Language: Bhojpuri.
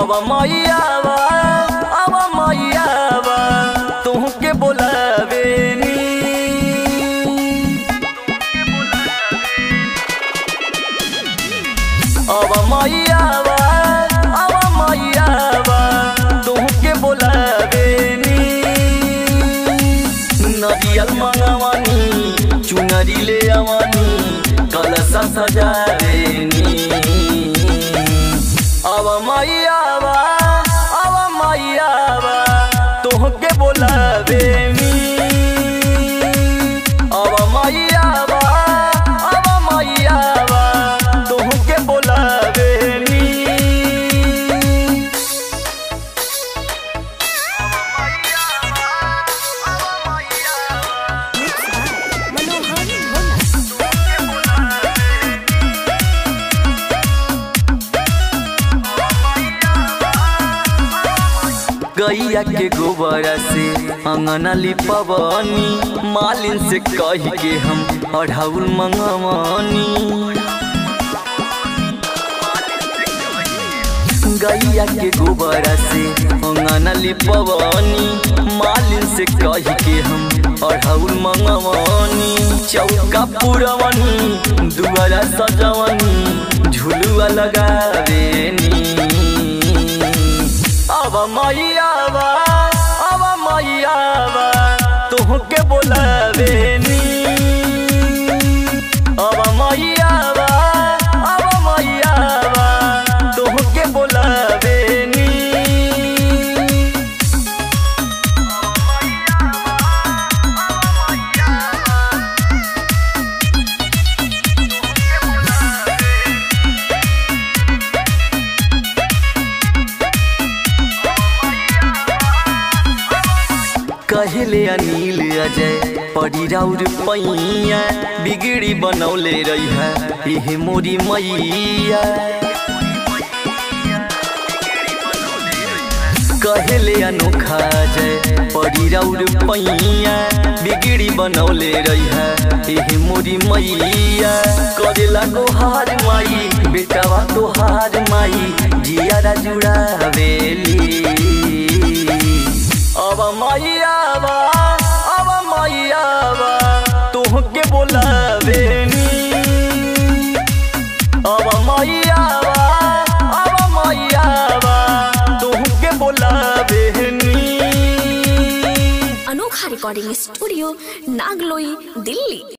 अब मैयावा अब मैयावा तुहके बोलावेनी अब मैयावा अब मैयावा तुहके बोलावेनी नदियल मंगवानी चुनरी ले आवानी कलसा सजावेनी अब मैयावा अब मैयावा तुहके बोलावेनी अब मैयावा अब मैयावा तुहके बोलावेनी Mixed by Manohar Bhona. गैया के गोबर से अंगना लिपवनी मालिन से कह के हम अढ़ाउल मंगवानी गैया के गोबर से अंगना लिपवनी मालिन से कह के हम अढ़ाउल मंगवानी चौका पुरवनी दुआरा सजवनी झुलुआ लगावेनी अब मैयावा अब मैयावा तुहके बोलावेनी अब मैयावा अब मैयावा तुहके बोलावेनी कहले अनिल अजय पड़ी राउर पैया बिगड़ी बनौले रही है एहे मोरी मैया कहले अनोखा जय पड़ी राउर पैया बिगड़ी बनौले रही है एहे मोरी मैया करेला गोहार माई बेटावा तोहार माई जियारा जुड़ावेली अब मैयावा अब मैयावा तुहके बोलावेनी अब मैयावा अब मैयावा तुहके बोलावेनी अनोखा रिकॉर्डिंग स्टूडियो नागलोई दिल्ली